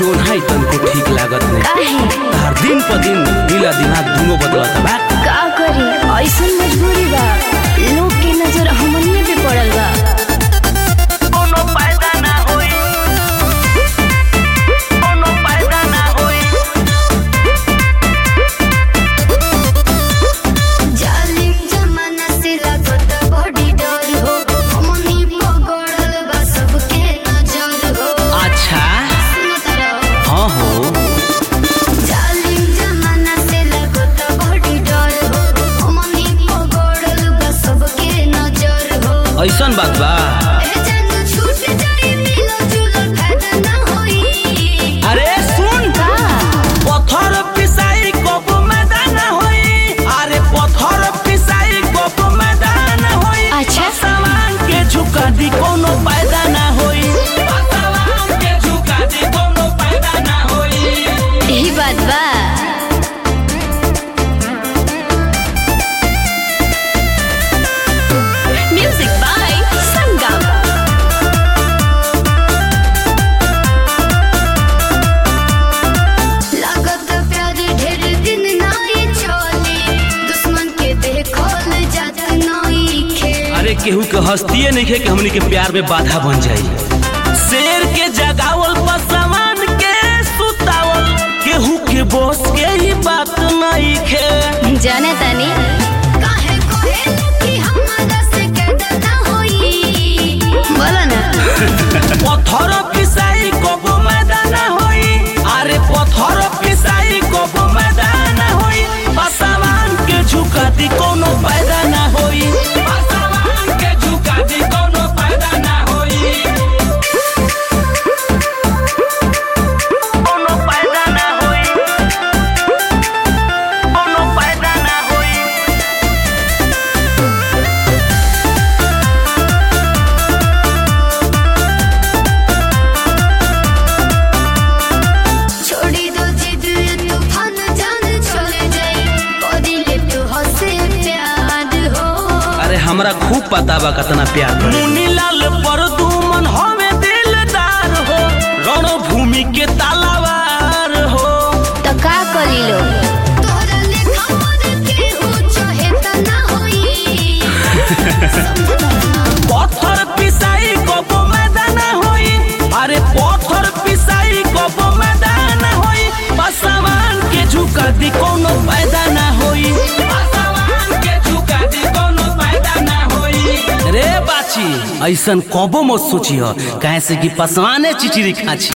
ओन्हाई तनको ठीक लागत नहीं काहे हर दिन पर दिन दिला दिमाग दुनो बदलत बा का करी ऐसन मजबूरी बा लोग के नजर हमनिए पे पड़ल बा कोनो फायदा ना होई कोनो फायदा ना होई जालिम जमाना से लागत बड़ी डर हो हमनी पगड़ल बा सबके नजर हो अच्छा सुनो तारा हाँ हो जालिम जमाना से लागत बड़ी डर हो हमनी पगड़ल बा सबके नजर हो ऐसन बात बा ए जान छूट जाई मिलो जुलो फायदा ना होई अरे सुन का पत्थर पिसाई कब मैदान होई अरे पत्थर पिसाई कब मैदान होई अच्छा। सामान के झुका दी कोनो फायदा ना होई सामान के झुका दी कोनो फायदा ना होई यही बात बा म्यूजिक बाय संगम लागत प्यार ढेर दिन नाई चली दुश्मन के देखल जात नाई खे अरे केहू के हस्तिये नहीं है कि हमनी के प्यार में बाधा बन जाई शेर के जगावल पर सामान के सुतावल केहू के बस के ही बात नहीं खे जाने तानी काहे कोहे कि हमारा से कैद ना होई बोला ना पत्थर पिसाई कब मैदान होई अरे पत्थर पिसाई कब मैदान होई पासवान के झुका दी कोनो फायदा ना होई पासवान के झुका दी कोनो फायदा ना होई कोनो फायदा ना होई कोनो फायदा ना होई छोड़ी दो जिद तूफान जान चले जाई कदी ले तू हंसे प्यार हो अरे हमरा खूब पता बा कितना प्यार मुनी लाल पर दुमन हमें दिलदार हो रणभूमि के तालावार हो तो का करी लो तोरा लेखा मन के हो चाहे त ना होई पत्थर पिसाई कब मैदान होई अरे पत्थर पिसाई कब मैदान होई पासवान के झुका दी कोनो फायदा ना होई पासवान के झुका दी कोनो फायदा ना होई रे बाची ऐसन कबो मत सोची हो काहे से कि पासवाने चिचिरी खाची